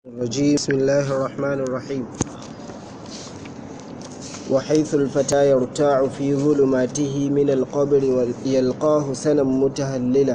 الرجيم بسم الله الرحمن الرحيم وحيث الفتى يرتاع في ظلماته من القبر يلقاه سنا متهللا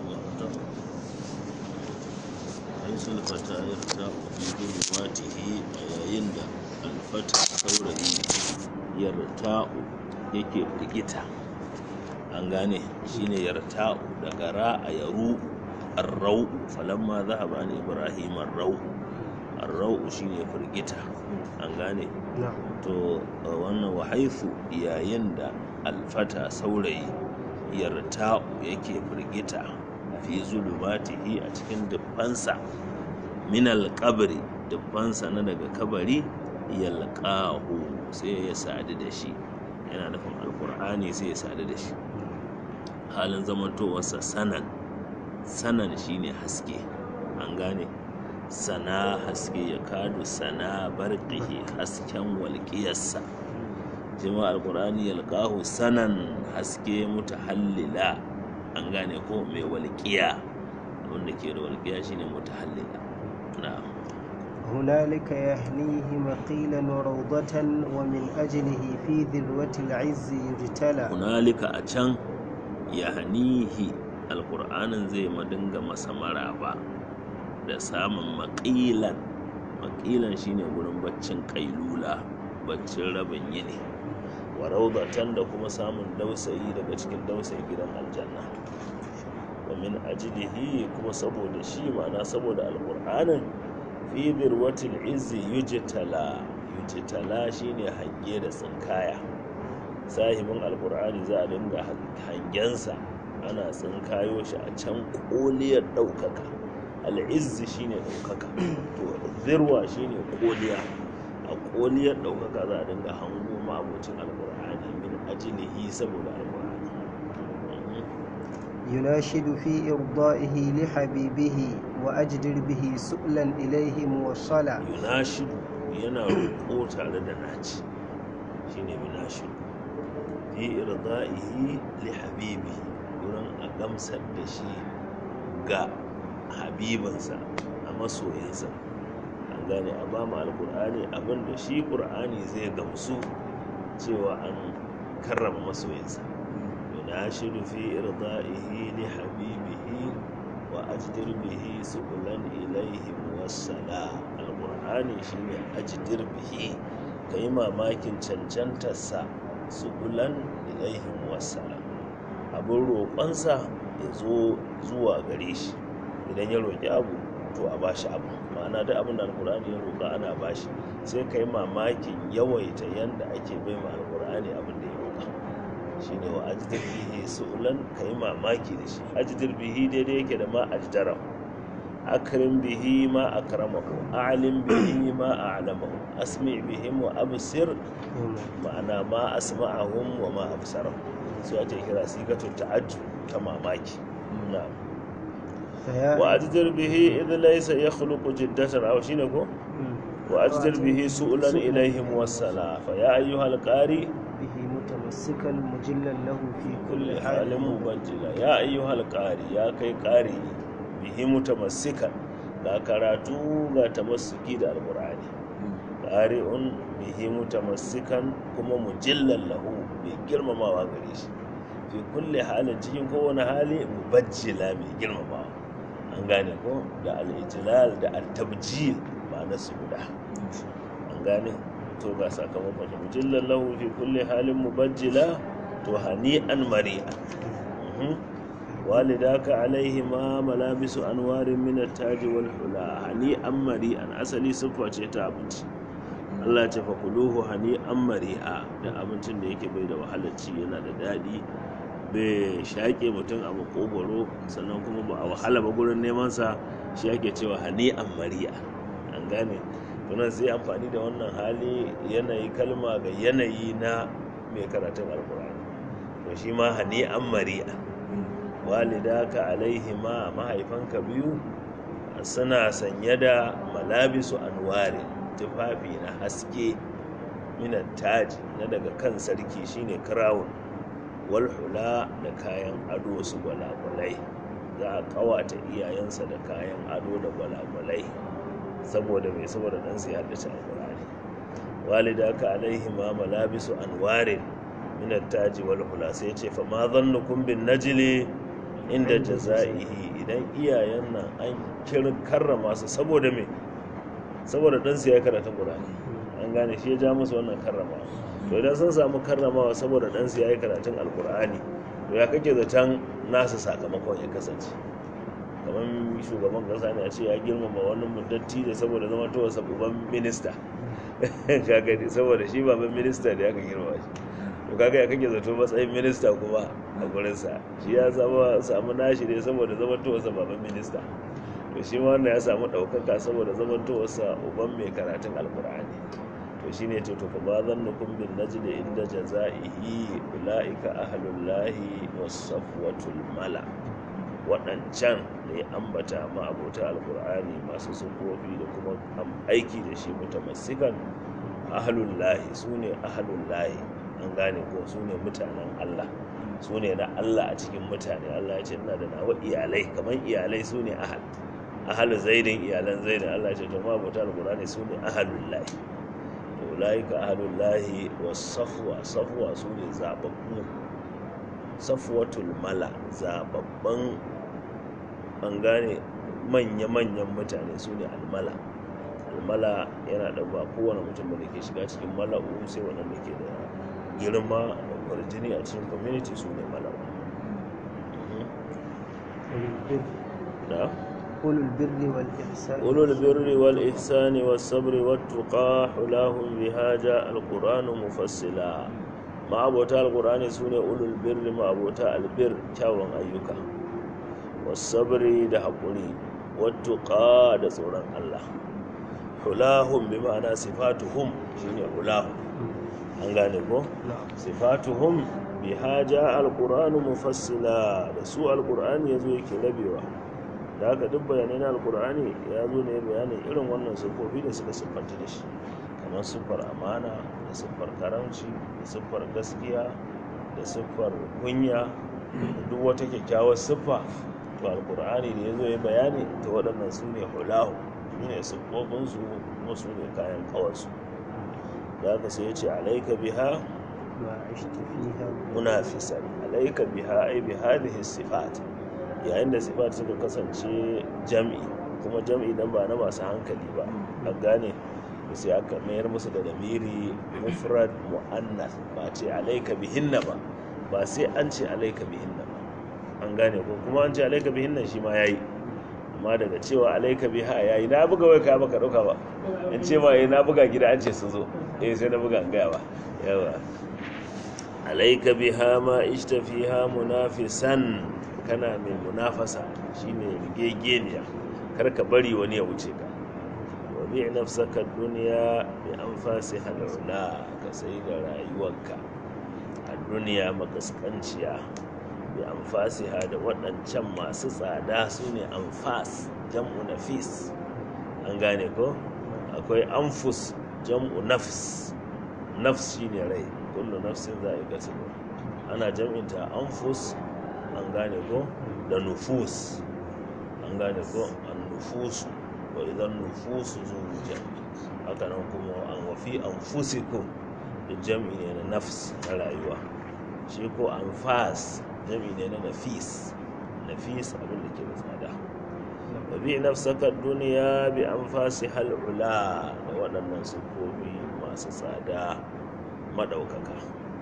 حيث الفتى يرتاع في ظلماته yayin da alfata saurayi yarta'u yake firgita an gane shine yarta'u daga ra'a yaru arrau falamma zahaba an ibrahim arrau arrau shine firgita an gane to wannan wahaifu yayin da alfata saurayi yarta'u yake firgita fi zulumatihi a cikin dubbansa min alƙabri dubbansa na daga kabari yalqahu sai ya sadu da shi yana nufin alkur'ani sai ya sadu da shi halin zamantowarsa sanan sanan shine haske an gane sana haske ya kadu sana barqihi hasken walƙiyarsa jima alkur'ani yalqahu sanan haske mutahallila an gane ko mai walƙiya wanda ke da walƙiya shine mutahallila na'am هنالك يهنيه مقيلا وروضة ومن أجله في ذروة العز يجتلى hunalika a can ya hanihi alƙur'anin zai madinga masa maraba da samun maƙilan maƙilan shine wurin baccin ƙailula baccin rabin yini wa raudatan da kuma samun dausayi daga cikin dausayi gidan aljanna wa min ajlihi kuma saboda shi ma'ana saboda alƙur'anin fi dirwatil izzi yujtala yujtala shine hange da tsinkaya sahibin alkur'ani za a dinga hangensa ana tsinkayo shi a can koliyar ɗaukaka al'izzi shine ɗaukaka to zirwa shine koliya a koliyar ɗaukaka za a dinga hango ma'abocin alkur'ani min ajilihi saboda alkur'ani يناشد في إرضائه لحبيبه وأجدر به سؤلا إليه موصلا yunashidu yana roƙo tare da naci shine yunashidu fi irda'ihi li habibihi wurin a gamsar da shi ga habibinsa a masoyinsa an gane a ba mu alkur'ani abinda shi ƙur'ani zai gamsu cewa an karrama masoyinsa yunashidu fi irda'ihi li habibihi wa ajdir bihi subulan ilaihi muwassala alkur'ani shine ajdir bihi kai mamakin cancantarsa subulan ilaihi muwassala abin roƙonsa ya zo zuwa gare shi idan ya roƙi abu to a bashi abu ma'ana duk abin da alkur'ani ya roƙa ana bashi sai ka yi mamakin yawaita yanda ake bai ma alkur'ani abin da ya roƙa shine wa ajdir bihi su'ulan ka yi mamaki da shi ajdir bihi daidai yake da ma ajdara akrim bihi ma akramahu a'lim bihi ma a'lamahu asmi bihim wa absir ma'ana ma asma'ahum wa ma absarahum su ake kira sigatu ta'ajjub ta mamaki na'am فيا wa ajdir bihi idh laysa yakhluqu jiddatan aw shine ko wa ajdir bihi su'lan ilayhim wassala fa ya ayyuhal qari به متمسكا مجلا له في كل kulli حال halin mubajjila ya ayyuhal qari ya kai qari bihi mutamassikan ga karatu ga tamassuki da alqur'ani qari'un bihi mutamassikan kuma mujillan lahu mai girmamawa gare shi fi kulli halin cikin kowane hali mubajjila mai girmamawa an gane ko da al-ijlal da al-tabjil ma'ana su guda an gane to ga sakamakon shi mujillan lahu fi kulli halin mubajjila to hani'an mari'a Mhm. walidaka alaihi ma malabisu anwarin min at-taji wal hula hani'an mari'an asali siffa ce ta abinci Allah ce fa kuluhu hani'an mari'a da abincin da yake bai da wahalar ci yana da daɗi bai shaƙe mutum a makogwaro sannan kuma ba a wahala ba gurin neman sa shi ake cewa hani'an mari'a an gane tunan sai amfani da wannan hali yanayi kalma ga yanayi na mai karatun alkur'ani to shi ma hani'an mari'a walidaka alaihi ma mahaifanka biyu suna sanye da malabisu anwari tufafi na haske minan taji na daga kan sarki shine crown wal hula da kayan ado su gwalagwalai za a kawata iyayensa da kayan ado da gwalagwalai saboda mai saboda ɗansu ya haddace alƙur'ani walida ka alaihi ma malabisu anwarin min taji wal hula sai ce fa ma zannukum bin najli inda jazaihi idan iyayen nan an kirin karrama su saboda me saboda ɗansu ya karanta ƙur'ani an gane shi ya ja musu wannan karrama to idan sun samu karramawa saboda ɗansu ya yi karatun alƙur'ani to ya kake zaton nasu sakamakon ya kasance kamar shugaban kasa ne a ce ya girmama wani muddatti da saboda zama to wasa uban minista kaga ne saboda shi baban minista da aka girma shi to kaga ya kake zato matsayin minista kuma a gurinsa shi ya zama samu nashi ne saboda zama to wasa baban minista to shi ma wannan ya samu ɗaukaka saboda zama to wasa uban mai karatun alkur'ani to shine ce to fa ba zannukum bin najli inda jazaihi ulaika ahlullahi was-safwatul mala waɗancan da ya ambata ma abota alkur'ani masu sufofi da kuma aiki da shi mutamassikan ahlullahi su ne ahlullahi an gane ko su ne mutanen allah su ne na allah a cikin mutane allah ya ce ina da nawa iyalai kamar iyalai su ne ahal ahalu zaidin iyalan zaidin allah ya ce to ma abota alkur'ani su ne ahlullahi to ulaika ahlullahi was safwa safwa su ne zababbu safwatul mala zababban an gane manya-manyan mutane su ne almala almala yana da ba kowane mutum da ke shiga cikin mala'u sai waɗanda ke da girma da kwarjini a cikin community su ne mala'u da أولو البر والإحسان ulul birri wal ihsani was sabri wat tuqa hulahum biha ja alquran mufassila ma'abota alqurani sune ulul birri ma'abota albir kyawun ayyuka was sabri da haƙuri wat tuqa da tsoron Allah hulahum bi ma'ana sifatuhum shine hulahum an gane ko sifatuhum biha ja alquran mufassila da su alqurani yazo yake rabewa da haka duk bayanai na alkur'ani ya zo ne bayanin irin wannan siffofi da suka siffanta da shi kamar siffar amana da siffar karamci da siffar gaskiya da siffar kunya da duk wata kyakkyawar siffa to alkur'ani da ya zo ya bayani ta waɗannan su ne hulahu su ne siffofinsu kuma su ne kayan kawarsu da haka sai ya ce alaika biha وعشت فيها munafisan alaika biha ai bi hadhihi sifat yayin da sifat suka kasance jam'i kuma jam'i dan ba na masu hankali ba a gane da sai aka mayar musu da damiri mufrad mu'annas ba ce alaika bihinna ba ba sai an ce alaika bihinna ba an gane ko kuma an ce alaika bihinna shi ma yayi amma daga cewa alaika biha yayi na buga wai ka baka dauka ba in ce ma eh na buga gida an ce su zo eh sai na buga an gaya ba yawa alaika biha ma ishta fiha munafisan kana mai munafasa shine rigegeniya kar ka bari wani ya wuce ka wa bi nafsaka dunya bi anfasi halula ka sai da rayuwarka a duniya makaskanciya bi anfasiha da waɗancan masu tsada su ne anfas jam'u nafis an gane ko akwai anfus jam'u nafs nafs shine rai kullu nafsin za'iqatul ana jam'inta anfus an gane ko da nufus an gane ko an nufusu wa idan nufusu zuwujan haka nan kuma an wafi anfusikum da jam'i ne na nafs na rayuwa shi ko anfas jam'i ne na nafis nafis abin da ke da tsada wa bi nafsaka duniya bi anfasi hal'ula da waɗannan sufofi masu tsada madaukaka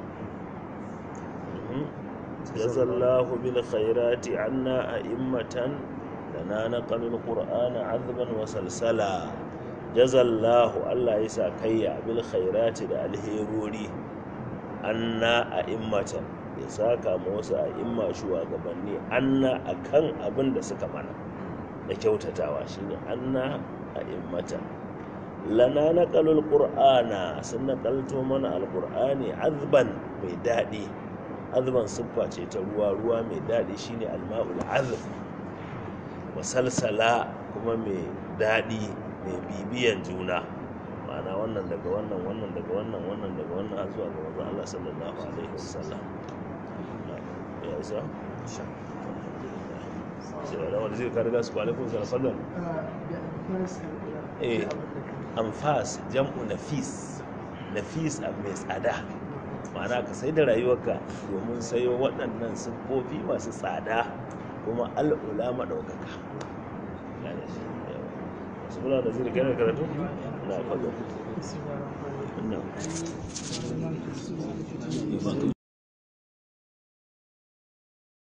جزى الله بالخيرات عنا أئمة لنا نقل القرآن عذبا وسلسلا جزى الله الله يسا كيا بالخيرات دا الهيروري عنا أئمة يساكا موسى أئمة شوى قبني عنا أكن أبن دا سكمانا da kyautatawa shine anna a immata lana naqalul qur'ana sun naqalto mana alqur'ani azban mai daɗi azban siffa ce ta ruwa ruwa mai daɗi shine alma'ul azb wa salsala kuma mai daɗi mai bibiyan juna ma'ana wannan daga wannan wannan daga wannan wannan daga wannan har zuwa ga manzon Allah sallallahu alaihi wasallam ya isa sai da wani zai karga su kwalifin sa fadlan بأنفاس هؤلاء eh anfas jam'u nafis nafis a mai tsada ma'ana ka sai da rayuwarka domin sayo waɗannan siffofi masu tsada kuma al'ula maɗaukaka gane shi yawa wasu bula da zai gane karatu na fago